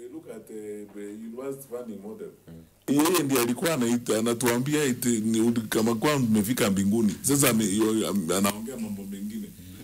look at uh, the university funding model yeye ndiye alikuwa anaita anatuambia eti ni uli- kama kwa mmefika mbinguni sasa ame- yo- am- anaongea mambo mengine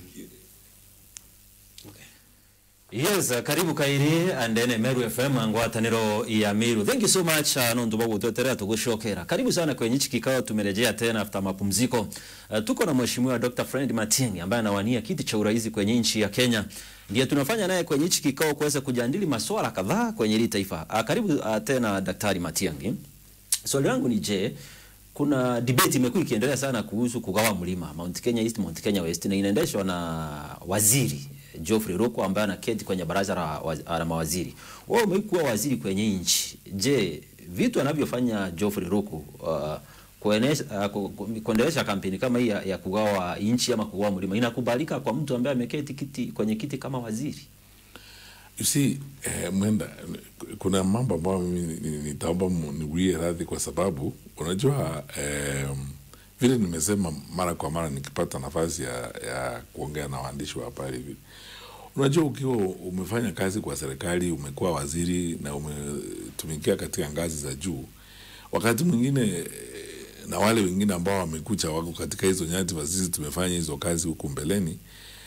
yes uh, karibu kairi andene meru fm ngwataniro ya miru thank you so much uh, nondu bagutweterera tugucokera karibu sana kwenye hichi kikao tumerejea tena after mapumziko uh, tuko na mheshimiwa dr friend matiang'i ambaye anawania kiti cha urais kwenye nchi ya kenya ndiye tunafanya naye kwenye hichi kikao kuweza kujadili maswala kadhaa kwenye hili taifa uh, karibu uh, tena daktari matiang'i swali langu ni je kuna debate imekuwa ikiendelea sana kuhusu kugawa mlima Mount Kenya East, Mount Kenya West na inaendeshwa na waziri Geoffrey Ruku ambaye anaketi kwenye baraza la, waz- la mawaziri. Wewe umekuwa waziri kwenye nchi. Je, vitu anavyofanya Geoffrey Ruku uh, kuenesha, uh, ku- ku- kuendelesha kampeni kama hii ya, ya kugawa nchi ama kugawa mlima inakubalika kwa mtu ambaye ameketi kiti kwenye kiti kama waziri? you see eh, mwenda kuna mambo ambayo mimi ni- ni- nitaomba mu- niwie radhi kwa sababu unajua eh, vile nimesema mara kwa mara nikipata nafasi ya, ya kuongea na waandishi wa habari hivi unajua ukiwa umefanya kazi kwa serikali umekuwa waziri na umetumikia katika ngazi za juu wakati mwingine eh, na wale wengine ambao wamekucha wako katika hizo nyadhifa sisi tumefanya hizo kazi huku mbeleni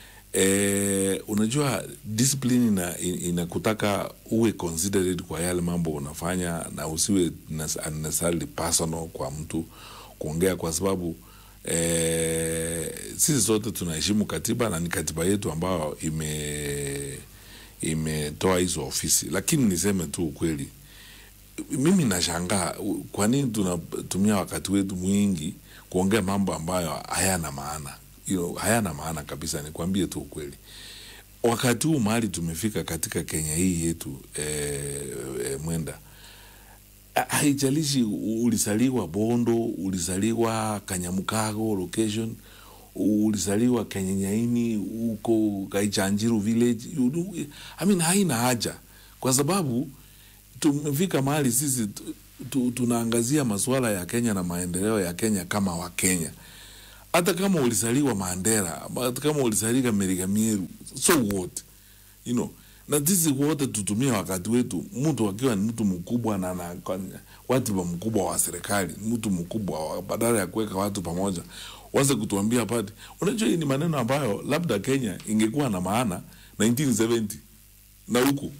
eh, unajua discipline ina, inakutaka uwe considerate kwa yale mambo unafanya na usiwe nas- unnecessarily personal kwa mtu kuongea kwa sababu eh, sisi sote tunaheshimu katiba na ni katiba yetu ambayo ime imetoa hizo ofisi lakini niseme tu ukweli mimi nashangaa u- kwa nini tunatumia wakati wetu mwingi kuongea mambo ambayo hayana maana you know, hayana maana kabisa nikwambie tu ukweli wakati huu mahali tumefika katika kenya hii yetu eh, eh, mwenda ha- haijalishi u- ulisaliwa bondo ulisaliwa kanyamukago location ulisaliwa kenyenyaini huko kaichanjiru village you do, I mean, haina haja kwa sababu tumefika mahali sisi tu, tu, tunaangazia masuala ya Kenya na maendeleo ya Kenya kama Wakenya. Hata kama ulisaliwa Mandera, hata kama ulisaliwa Merigamiru, so what? You know, na sisi wote tutumie wakati wetu, mtu akiwa ni mtu mkubwa na na watu wa mkubwa wa serikali, mtu mkubwa wa- badala ya kuweka watu pamoja, waanze kutuambia pati. Unajua hii ni maneno ambayo labda Kenya ingekuwa na maana 1970 na huku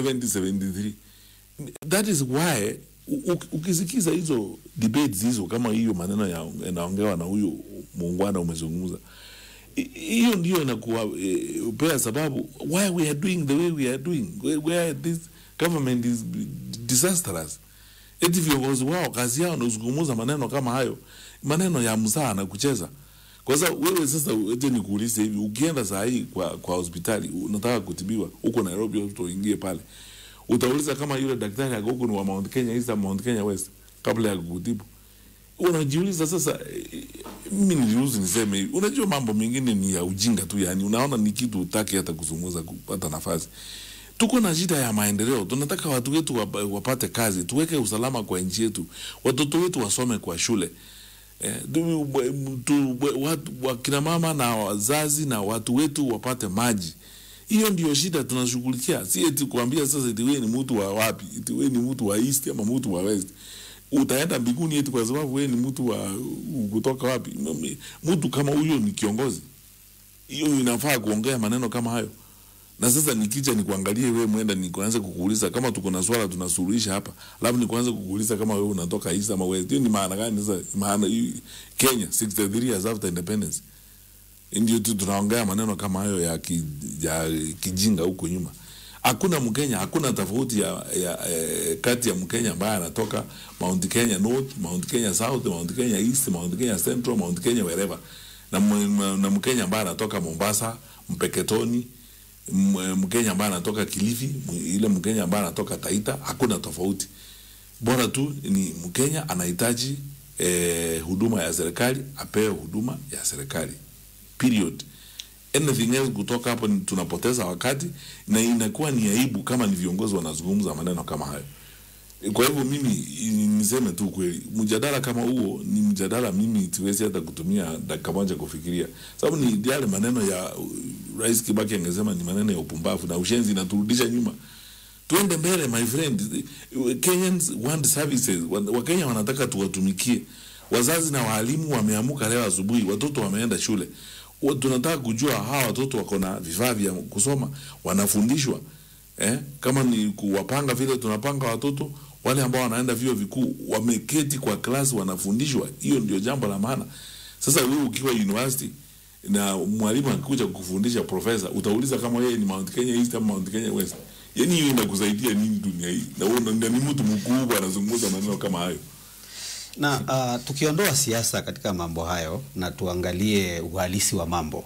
7073 that is why u- u- ukisikiza hizo debates hizo kama hiyo maneno ya- yanaongewa na huyo muungwana umezungumza hi- hiyo ndio inakuwa eh, upea sababu why we are doing the way we are doing where, where this government is disastrous eti viongozi wao kazi yao ni kuzungumza maneno kama hayo maneno ya mzaa na kucheza kwa sababu wewe sasa ete nikuulize hivi ukienda saa hii kwa, kwa hospitali unataka kutibiwa huko nairobi hospital uingie pale utauliza kama yule daktari ako huko ni wa mount kenya east ama mount kenya west kabla ya kukutibu unajiuliza sasa eh, mimi niliruhusu niseme hivi unajua mambo mengine ni ya ujinga tu yani unaona ni kitu utaki hata kuzungumza kupata nafasi tuko na shida ya maendeleo tunataka watu wetu wapa- wapate kazi tuweke usalama kwa nchi yetu watoto wetu wasome kwa shule Eh, tu- tu- watu- wakina mama na wazazi na watu wetu wapate maji hiyo ndio shida tunashughulikia si eti kuambia sasa eti wewe ni mtu wa wapi eti wewe ni mtu wa east ama mtu wa west utaenda mbinguni eti kwa sababu wewe ni mtu wa kutoka wapi M- mtu kama huyo ni kiongozi hiyo inafaa kuongea maneno kama hayo na sasa nikija nikuangalie wewe mwenda nikuanze kukuuliza kama tuko na swala tunasuluhisha hapa labda nikuanze kukuuliza kama wewe unatoka east ama west hiyo ni maana gani sasa maana hii- Kenya 63 years after independence ndio tu tunaongea maneno kama hayo ya, ki, ya kijinga huko nyuma hakuna mkenya hakuna tofauti ya, ya eh, kati ya mkenya ambaye anatoka mount kenya north mount kenya south mount kenya east mount kenya central mount kenya wherever na, m- na mkenya ambaye anatoka mombasa mpeketoni M- mkenya ambaye anatoka kilifi m- ile mkenya ambaye anatoka taita hakuna tofauti bora tu ni mkenya anahitaji eh, huduma ya serikali apewe huduma ya serikali period anything else kutoka hapo ni tunapoteza wakati na inakuwa ni aibu kama ni viongozi wanazungumza maneno kama hayo kwa hivyo mimi i- niseme tu kweli mjadala kama huo ni mjadala mimi siwezi hata kutumia dakika moja kufikiria sababu ni yale maneno ya uh, rais kibaki angesema ni maneno ya upumbavu na ushenzi inaturudisha nyuma tuende mbele my friend Kenyans want services Wa- wakenya wanataka tuwatumikie wazazi na waalimu wameamuka leo asubuhi watoto wameenda shule Wa- tunataka kujua hawa watoto wako na vifaa vya kusoma wanafundishwa eh? kama ni kuwapanga vile tunapanga watoto wale ambao wanaenda vyuo vikuu wameketi kwa klasi wanafundishwa hiyo ndio jambo la maana sasa wewe ukiwa university na mwalimu akikuja kukufundisha profesa utauliza kama yeye ni Mount Kenya East ama Mount Kenya West yani hiyo inakusaidia nini dunia hii na wewe na ni mtu mkubwa anazungumza maneno kama hayo Na uh, tukiondoa siasa katika mambo hayo na tuangalie uhalisi wa mambo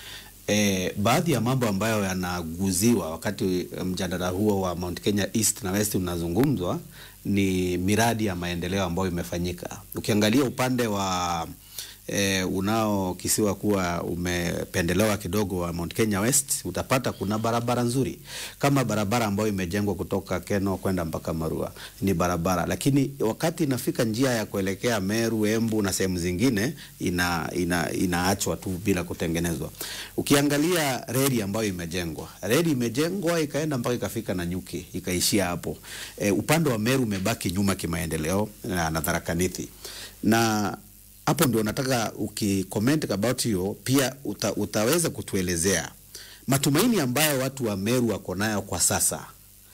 e, baadhi ya mambo ambayo yanaguziwa wakati mjadala huo wa Mount Kenya East na West unazungumzwa ni miradi ya maendeleo ambayo imefanyika. Ukiangalia upande wa e, unaokisiwa kuwa umependelewa kidogo wa Mount Kenya West, utapata kuna barabara nzuri kama barabara ambayo imejengwa kutoka Keno kwenda mpaka Marua ni barabara, lakini wakati inafika njia ya kuelekea Meru, Embu na sehemu zingine ina, ina, inaachwa tu bila kutengenezwa. Ukiangalia reli ambayo imejengwa, reli imejengwa ikaenda mpaka ikafika Nanyuki ikaishia hapo. E, upande wa Meru umebaki nyuma kimaendeleo na, na Tharaka Nithi na hapo ndio nataka ukicomment about hiyo pia uta, utaweza kutuelezea matumaini ambayo watu wa Meru wako nayo kwa sasa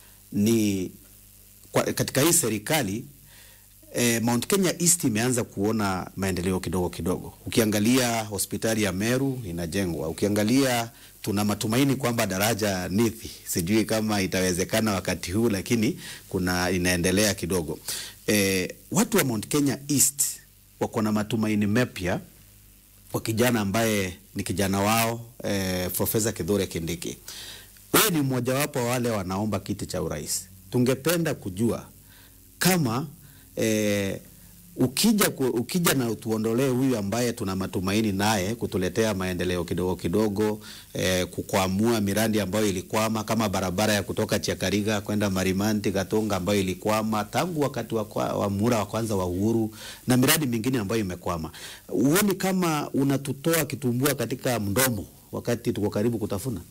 ni kwa, katika hii serikali eh, Mount Kenya East imeanza kuona maendeleo kidogo kidogo. Ukiangalia hospitali ya Meru inajengwa, ukiangalia tuna matumaini kwamba daraja Nithi, sijui kama itawezekana wakati huu, lakini kuna inaendelea kidogo. Eh, watu wa Mount Kenya East wako na matumaini mapya kwa kijana ambaye ni kijana wao eh, Profesa Kithure Kindiki. Wewe ni mmojawapo wa wale wanaomba kiti cha urais. Tungependa kujua kama eh, ukija, ku, ukija na tuondolee huyu ambaye tuna matumaini naye kutuletea maendeleo kidogo kidogo, eh, kukwamua miradi ambayo ilikwama kama barabara ya kutoka Chiakariga kwenda Marimanti Gatunga ambayo ilikwama tangu wakati wa, kwa, wa muhula wa kwanza wa uhuru na miradi mingine ambayo imekwama. Huoni kama unatutoa kitumbua katika mdomo wakati tuko karibu kutafuna?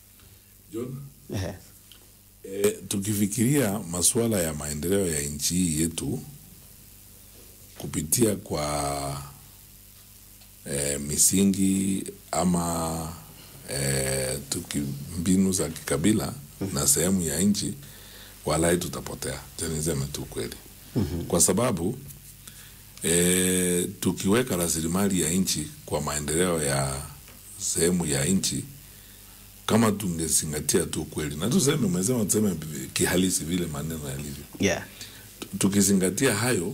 John Ehe. E, tukifikiria masuala ya maendeleo ya nchi hii yetu kupitia kwa e, misingi ama e, tuki mbinu za kikabila na sehemu ya nchi, walai tutapotea. Acha niseme tu kweli, kwa sababu e, tukiweka rasilimali ya nchi kwa maendeleo ya sehemu ya nchi kama tungezingatia tu kweli na tuseme, umesema tuseme kihalisi vile maneno yalivyo, Yeah. tukizingatia hayo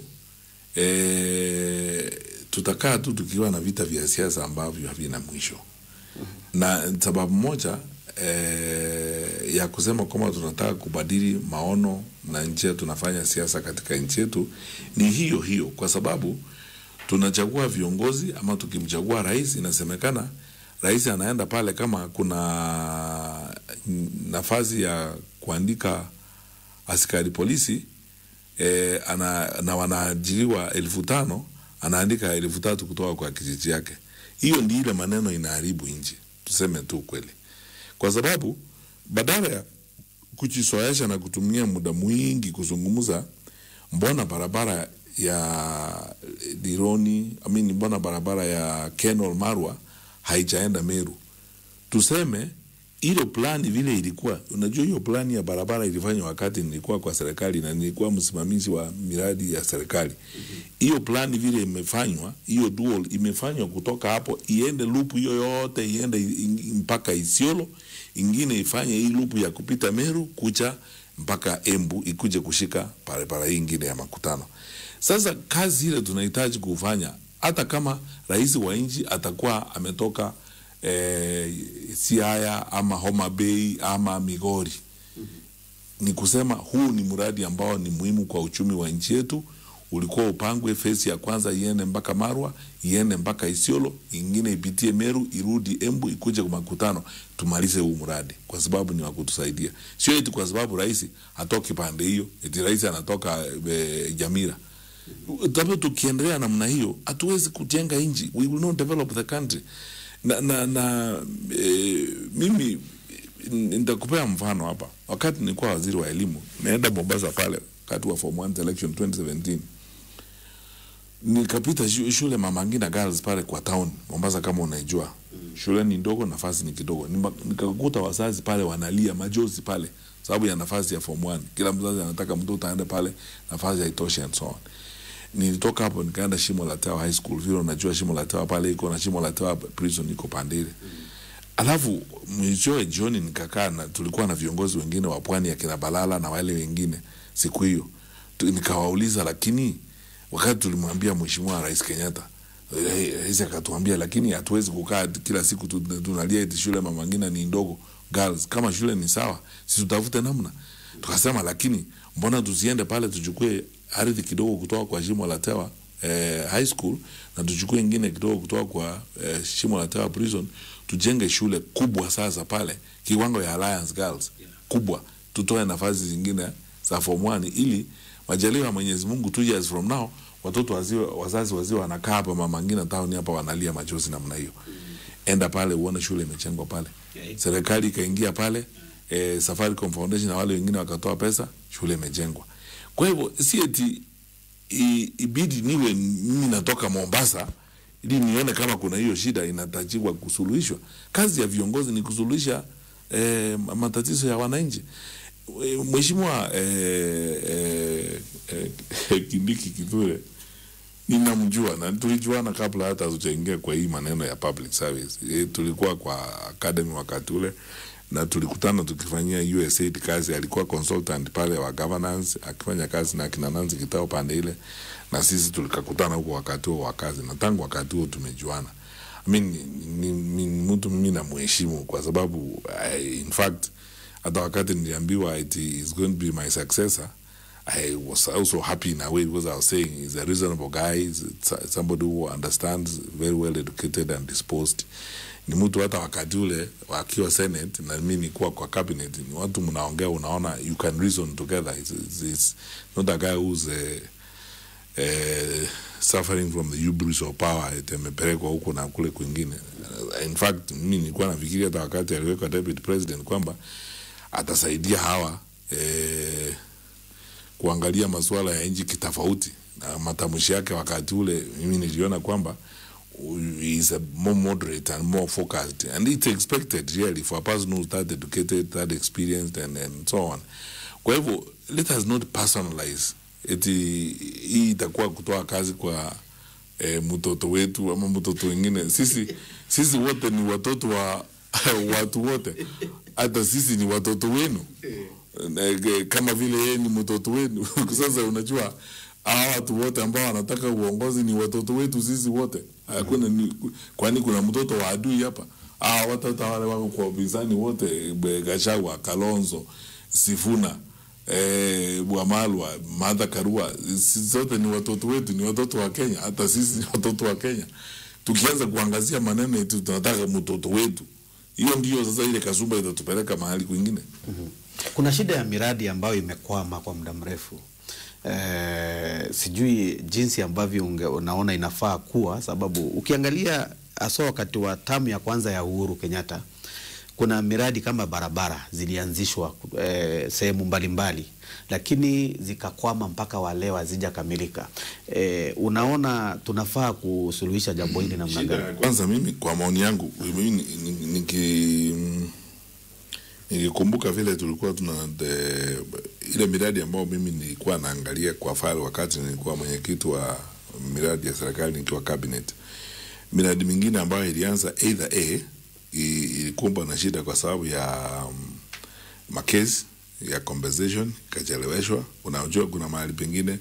e, tutakaa tu tukiwa na vita vya siasa ambavyo havina mwisho, na sababu moja e, ya kusema kwamba tunataka kubadili maono na njia tunafanya siasa katika nchi yetu ni hiyo hiyo, kwa sababu tunachagua viongozi ama tukimchagua rais, inasemekana rais anaenda pale kama kuna nafasi ya kuandika askari polisi e, ana, na wanaajiriwa elfu tano anaandika elfu tatu kutoka kwa kijiji yake. Hiyo ndi ile maneno inaharibu nchi, tuseme tu kweli, kwa sababu badala ya kujisoesha na kutumia muda mwingi kuzungumza, mbona barabara ya Dironi I mean, mbona barabara ya Kenol Marwa haijaenda Meru? Tuseme hilo plani vile ilikuwa, unajua hiyo plani ya barabara ilifanywa wakati nilikuwa kwa serikali na nilikuwa msimamizi wa miradi ya serikali. Hiyo plani vile imefanywa, hiyo dual imefanywa kutoka hapo iende loop hiyo yote iende i- mpaka Isiolo, ingine ifanye hii loop ya kupita Meru kucha mpaka Embu ikuje kushika barabara hii ingine ya makutano. Sasa kazi ile tunahitaji kufanya, hata kama rais wa nchi atakuwa ametoka eh, Siaya ama Homa Bay ama Migori, ni kusema huu ni mradi ambao ni muhimu kwa uchumi wa nchi yetu. Ulikuwa upangwe fesi ya kwanza iende mpaka Marwa, iende mpaka Isiolo, ingine ipitie Meru, irudi Embu, ikuje kwa makutano, tumalize huu mradi kwa sababu ni wa kutusaidia, sio eti kwa sababu rais atoki pande hiyo, eti rais anatoka e, Jamira. Tabu tukiendelea namna hiyo hatuwezi kujenga nchi, we will not develop the country. Na, na, na e, mimi n- nitakupea mfano hapa. Wakati nilikuwa waziri wa elimu, naenda Mombasa pale wakati wa form 1 selection 2017 nikapita shu- shule Mama Ngina Girls pale kwa town Mombasa, kama unaijua shule ni ndogo, nafasi ni kidogo. Nima- Nikakuta wazazi pale wanalia majozi pale sababu ya nafasi ya form 1. Kila mzazi anataka mtoto aende pale, nafasi haitoshi and so on. Nilitoka hapo nikaenda Shimo la Tewa High School, vile unajua Shimo la Tewa pale iko na Shimo la Tewa prison iko pande ile. Alafu mwishowe jioni nikakaa na tulikuwa na viongozi wengine wa pwani akina Balala na wale wengine siku hiyo Tu- nikawauliza, lakini wakati tulimwambia Mheshimiwa Rais Kenyatta eh, rais akatuambia, lakini hatuwezi kukaa kila siku tu- tunalia eti shule Mama Ngina ni ndogo girls. Kama shule ni sawa, si tutafute namna. Tukasema, lakini mbona tusiende pale tuchukue ardhi kidogo kutoka kwa Shimo la Tewa eh, high school na tuchukue ingine kidogo kutoka kwa eh, Shimo la Tewa prison tujenge shule kubwa sasa pale kiwango ya Alliance Girls kubwa, tutoe nafasi zingine za form 1 ili majaliwa ya Mwenyezi Mungu two years from now watoto waziwe, wazazi waziwe wanakaa hapa Mama Ngina town hapa wanalia machozi namna hiyo. Enda pale uone shule imechengwa pale, Okay. serikali ikaingia pale eh, Safaricom Foundation na wale wengine wakatoa pesa, shule imejengwa. Kwa hivyo si eti i- ibidi niwe mimi natoka Mombasa ili nione kama kuna hiyo shida inatakiwa kusuluhishwa. Kazi ya viongozi ni kusuluhisha eh, matatizo ya wananchi. Eh, Mheshimiwa eh, eh, eh, Kindiki Kithure ninamjua na tulijuana kabla hata hatujaingia kwa hii maneno ya public service. E, tulikuwa kwa academy wakati ule na tulikutana tukifanyia USAID kazi. Alikuwa consultant pale wa governance akifanya kazi na akina Nancy Kitao pande ile, na sisi tulikakutana huko wakati huo wa kazi, na tangu wakati huo tumejuana. I mean, ni, ni, ni mtu mimi namheshimu kwa sababu I, in fact hata wakati niliambiwa it is going to be my successor I was also happy in a way because I was saying he's a reasonable guy, he's s- somebody who understands, very well educated and disposed. Ni mtu hata wakati ule akiwa Senate na mimi nikuwa kwa cabinet, ni watu mnaongea, unaona you can reason together. It's, it's, it's not a guy who's uh, uh, suffering from the hubris of power, eti amepelekwa huko na kule kwingine. Uh, in fact mimi nilikuwa nafikiria hata wakati aliwekwa deputy president kwamba atasaidia hawa eh, kuangalia masuala ya nchi kitofauti, na matamshi yake wakati ule mimi niliona kwamba he is a more moderate and more focused and it's expected really for a person who's that educated that experienced and, and so on kwa hivyo let us not personalize eti hii itakuwa kutoa kazi kwa eh, mtoto wetu ama mtoto wengine sisi sisi wote ni watoto wa watu wote hata sisi ni watoto wenu Eh, kama vile yeye ni mtoto wenu sasa unajua hawa watu wote ambao wanataka uongozi ni watoto wetu sisi wote hakuna ni, kwani kuna mtoto wa adui hapa hawa watoto wale wako kwa upinzani wote Be- Gachagua Kalonzo Sifuna eh, Bwamalwa Martha Karua sisi zote ni watoto wetu ni watoto wa Kenya hata sisi ni watoto wa Kenya tukianza kuangazia maneno yetu tunataka mtoto wetu hiyo ndio sasa ile kasumba itatupeleka mahali kwingine Kuna shida ya miradi ambayo imekwama kwa muda mrefu. Eh, sijui jinsi ambavyo unge, unaona inafaa kuwa, sababu ukiangalia hasa wakati wa tamu ya kwanza ya Uhuru Kenyatta kuna miradi kama barabara zilianzishwa eh, sehemu mbalimbali lakini zikakwama mpaka wa leo hazijakamilika. Eh, unaona tunafaa kusuluhisha jambo hili namna Shida ya gani? kwanza mimi kwa maoni yangu mimi ni- ni- niki nikikumbuka vile tulikuwa tuna the, ile miradi ambayo mimi nilikuwa naangalia kwa file wakati nilikuwa mwenyekiti wa miradi ya serikali nikiwa cabinet miradi mingine ambayo ilianza either a i- ilikumbwa na shida kwa sababu ya um, makesi ya compensation ikacheleweshwa. Unajua kuna mahali pengine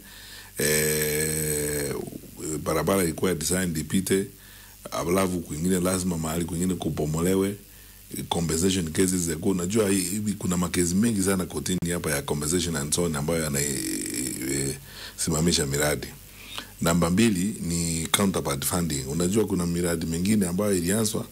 eh, barabara ilikuwa designed ipite, alafu kwingine lazima mahali kwingine kubomolewe compensation cases zilikuwa unajua hii- hivi kuna makesi mengi sana kotini hapa ya compensation and so on ambayo yanaisimamisha miradi namba mbili ni counterpart funding unajua kuna miradi mingine ambayo ilianzwa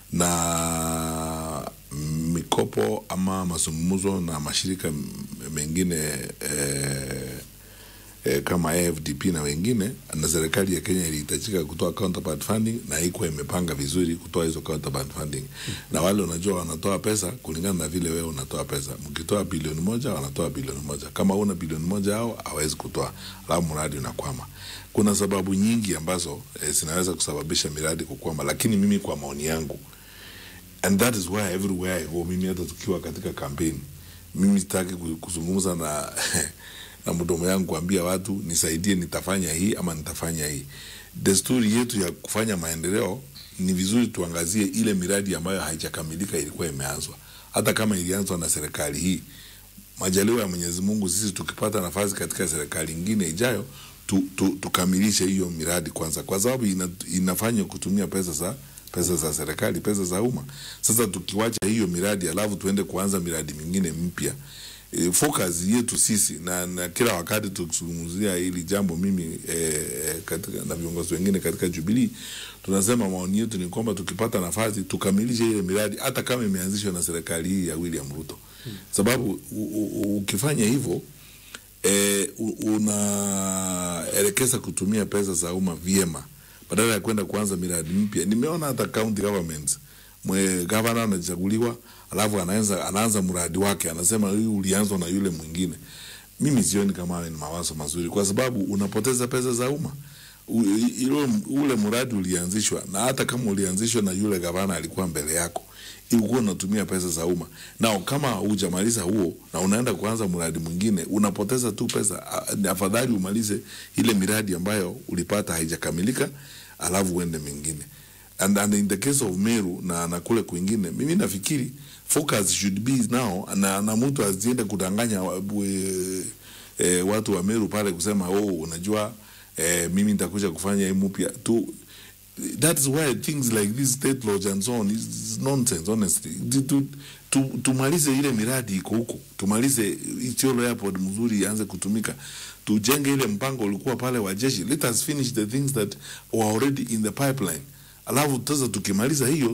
na mikopo ama mazungumzo na mashirika m- mengine eh, eh, kama AFDP na wengine, na serikali ya Kenya ilihitajika kutoa counterpart funding na haikuwa imepanga vizuri kutoa hizo counterpart funding, na wale unajua wanatoa pesa kulingana na vile wewe unatoa pesa. Mkitoa bilioni moja wanatoa bilioni moja, kama una bilioni moja hao hawezi kutoa, alafu mradi unakwama. Kuna sababu nyingi ambazo eh, zinaweza kusababisha miradi kukwama, lakini mimi kwa maoni yangu and that is why everywhere I go, mimi hata tukiwa katika kampeni, mimi sitaki ku- kuzungumza na na mdomo yangu kuambia watu nisaidie, nitafanya hii ama nitafanya hii. Desturi yetu ya kufanya maendeleo ni vizuri tuangazie ile miradi ambayo haijakamilika ilikuwa imeanzwa, hata kama ilianzwa na serikali hii. Majaliwa ya Mwenyezi Mungu, sisi tukipata nafasi katika serikali ingine ijayo tu, tu, tukamilishe hiyo miradi kwanza, kwa sababu ina, inafanya kutumia pesa za pesa za serikali, pesa za umma. Sasa tukiwacha hiyo miradi alafu tuende kuanza miradi mingine mpya e, focus yetu sisi na, na kila wakati tukizungumzia hili jambo mimi e, katika, na viongozi wengine katika Jubilee tunasema maoni yetu ni kwamba tukipata nafasi tukamilishe ile miradi hata kama imeanzishwa na serikali hii ya William Ruto hmm. Sababu u, u, ukifanya hivyo e, unaelekeza kutumia pesa za umma vyema badala ya kwenda kuanza miradi mpya. Nimeona hata county governments mwe gavana anachaguliwa, alafu anaanza anaanza mradi wake, anasema hii ulianzwa na yule mwingine. Mimi sioni kama hayo ni mawazo mazuri, kwa sababu unapoteza pesa za umma. U- ilo- Ule mradi ulianzishwa, na hata kama ulianzishwa na yule gavana alikuwa mbele yako, ilikuwa unatumia pesa za umma. Na kama hujamaliza huo na unaenda kuanza mradi mwingine, unapoteza tu pesa. A- Ni afadhali umalize ile miradi ambayo ulipata haijakamilika, alafu uende mingine and, and in the case of Meru na, na kule kwingine, mimi nafikiri focus should be now, na, na mtu asiende kudanganya wa- we- eh, watu wa Meru pale kusema oh, unajua eh, mimi nitakuja kufanya hii mpya tu. That is why things like this state lodge and so on is nonsense honestly. Tu- tu- tu- Tumalize ile miradi iko huko, tumalize Isiolo airport mzuri ianze kutumika, tujenge ile mpango ulikuwa pale wa jeshi. Let us finish the things that were already in the pipeline alafu sasa tukimaliza hiyo